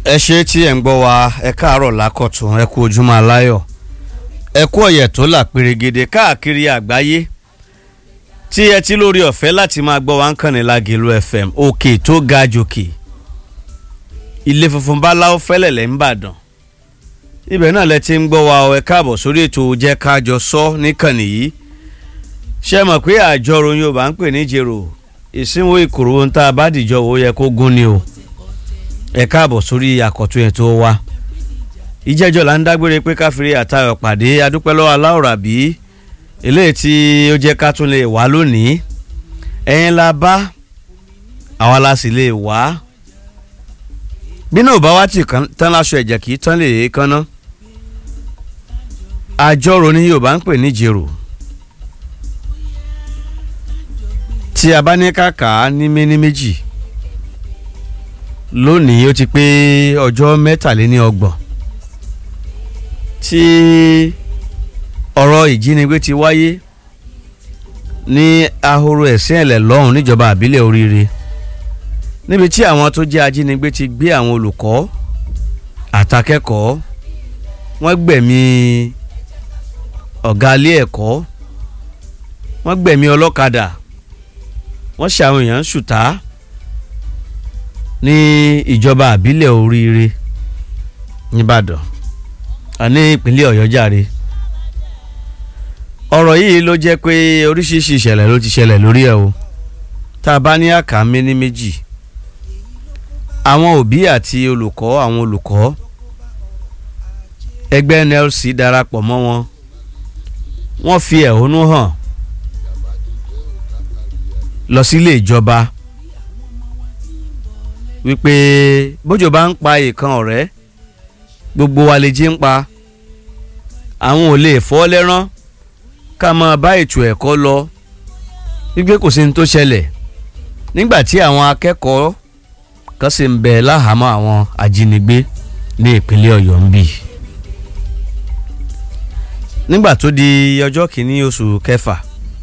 ẹ ṣe tí ẹ̀ ń gbọ́ wa ẹ káàárọ̀ lákọ̀tún ẹ kú ojúmọ́ aláyọ̀ ẹ kú ọ̀yẹ̀ tó là pérégede káàkiri àgbáyé tí ẹ ti lórí ọ̀fẹ́ láti máa gbọ́ wa ń kàn ní Lágẹ̀lú FM òkè tó ga jòkè ilé funfun báláwo fẹ́lẹ̀lẹ̀ ń bàdàn ibẹ̀ náà lẹ ti ń gbọ́ wa ọ ẹ káàbọ̀ sórí ètò jẹ́ kájọ sọ níkànnì yìí ṣe mọ̀ pé àjọrò Yorùbá ń pè ní jèrò ìsínwó ìkòrò ohun tá a bá dìjọ wò yẹ kó gún ni o ẹ káàbọ̀ sórí àkọ́tún ètò wa ìjẹ́jọ́ là ń dágbére pé káfíńrí àtayọ̀ pàdé adúpẹ́ lọ́wọ́ aláwòrán bí eléyìí tí ó jẹ́ ká tún lè wá lónìí ẹ̀yin la bá àwa la sì lè wá bí náà bá wá tì tán láṣọ ẹ̀jẹ̀ kì í tán lè kánná àjọrò ni Yorùbá ń pè ní jèrò tí a bá ní kàkà ní méní méjì lónìí ó ti pé ọjọ́ mẹ́tàléníọgbọ̀n tí ọ̀rọ̀ ìjínigbé ti wáyé ní ahoro ẹ̀sìn ẹ̀lẹ̀ lọ́hùn níjọba àbílẹ̀ oríire níbi tí àwọn tó jẹ́ ajínigbé ti gbé àwọn olùkọ́ àtàkẹ́kọ̀ọ́ wọ́n gbẹ̀mí ọ̀gá ilé ẹ̀kọ́ wọ́n gbẹ̀mí ọlọ́kadà wọ́n ṣe àwọn èèyàn ṣùtá ní ìjọba àbílẹ̀ oríire nìbàdàn àní ìpínlẹ̀ ọ̀yọ́ jàre ọ̀rọ̀ yìí ló jẹ́ pé oríṣiríṣi ìṣẹ̀lẹ̀ ló ti ṣẹlẹ̀ lórí ẹ̀ o tá a bá ní àká méní méjì àwọn òbí àti olùkọ́ àwọn olùkọ́ ẹgbẹ́ NLC darapọ̀ mọ́ wọn wọ́n fi ẹ̀hónú hàn lọ sílé ìjọba wípé bójò bá ń pa ìkan ọ̀rẹ́ gbogbo wa lè jí ń pa àwọn ò lè fọ́ lẹ́rán ká máa bá ètò ẹ̀kọ́ lọ wípé kò sí ní tó ṣẹlẹ̀ nígbà tí àwọn akẹ́kọ̀ọ́ kan sì ń bẹ láhàámọ́ àwọn ajínigbé ní ìpínlẹ̀ ọ̀yọ́ ń bì nígbà tó di ọjọ́ kìíní oṣù kẹfà